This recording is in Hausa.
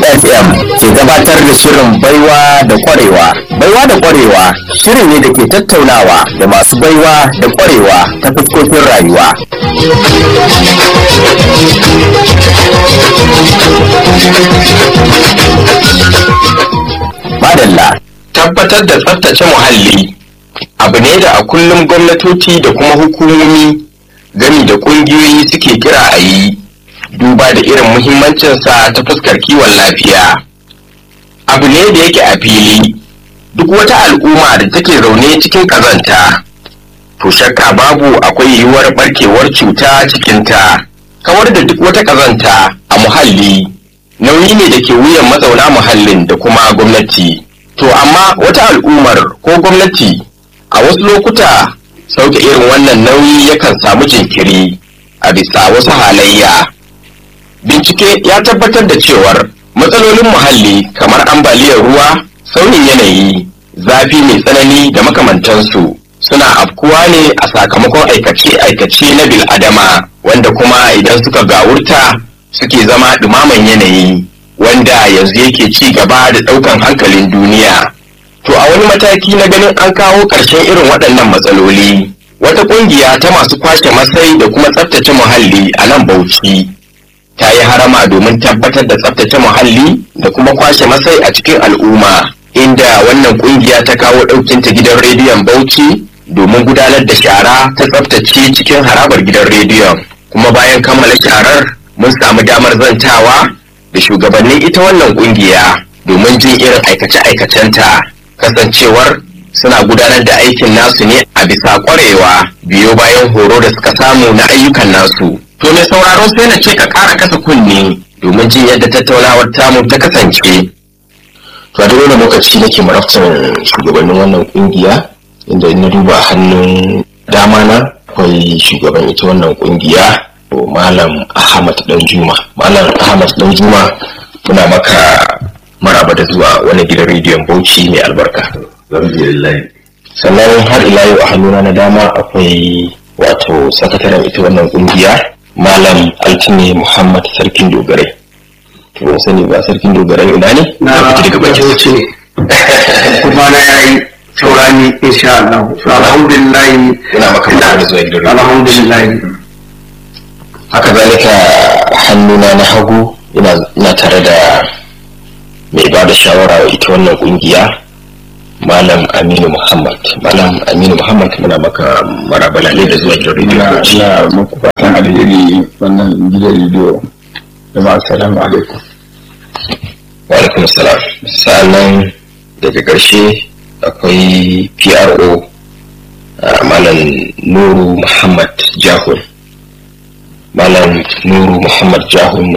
FM ke gabatar da shirin baiwa da kwarewa. Baiwa da kwarewa shiri ne da ke tattaunawa da masu baiwa da kwarewa ta fuskokin rayuwa. Madalla. tabbatar da tsaftace muhalli abu ne da a kullum gwamnatoci da kuma hukumomi gami da ƙungiyoyi suke kira a yi duba da irin muhimmancinsa ta fuskar kiwon lafiya abu ne da yake a fili duk wata al'umma da take zaune cikin ƙazanta to shakka babu akwai yiwuwar barkewar cuta cikinta kawar da duk wata ƙazanta a muhalli nauyi ne da ke wuyan mazauna muhallin da kuma gwamnati To amma wata al'ummar ko gwamnati a wasu lokuta sauke irin wannan nauyi yakan samu jinkiri a bisa wasu halayya. Bincike ya tabbatar da cewar matsalolin muhalli kamar ambaliyar ruwa, sauyin yanayi, zafi mai tsanani da makamantansu suna afkuwa ne a sakamakon aikace-aikace na bil'adama wanda kuma idan suka gawurta suke zama ɗumaman yanayi. wanda yanzu yake ci gaba da ɗaukan hankalin duniya. To a wani mataki na ganin an kawo ƙarshen irin waɗannan matsaloli, wata ƙungiya ta masu kwashe masai da kuma tsaftace muhalli a nan Bauchi ta yi harama domin tabbatar da tsaftace muhalli da kuma kwashe masai a cikin al'umma, inda wannan ƙungiya ta kawo ɗaukinta gidan rediyon Bauchi domin gudanar da shara ta tsaftace cikin harabar gidan rediyon. Kuma bayan kammala sharar mun samu damar zantawa da shugabannin ita wannan kungiya domin jin irin aikace-aikacenta kasancewar suna gudanar da aikin nasu ne a bisa kwarewa biyo bayan horo da suka samu na ayyukan nasu to mai sauraro sai na ce ka ƙara kasa kunne domin jin yadda tattaunawar tamu ta kasance to a duk wani lokaci nake marabtar shugabannin wannan kungiya inda na duba hannun dama na akwai shugaban ita wannan kungiya Malam Ahmad Danjuma. Malam Ahmad Danjuma muna maka maraba da zuwa wani gidan rediyon Bauchi mai albarka. Sannan har ila yau a hannuna na dama akwai wato sakataren ita wannan kungiya Malam Altine Muhammad Sarkin Dogarai. To ban sani ba Sarkin Dogarai ina ne? Na Bauchi ne. Kuma na yayi saurani insha Allah. Alhamdulillah. Ina maka maraba da zuwa gidan rediyon. Alhamdulillah. haka zalika hannuna na hagu ina tare da mai ba da shawara wa ita wannan kungiya malam aminu muhammad malam aminu muhammad muna maka marabalale da zuwa gidan rediyo ina muku fatan alheri wannan gidan rediyo jama'a assalamu alaikum wa alaikum salam sa'annan daga ƙarshe akwai pro malam nuru muhammad jahun malam nuru muhammad jahun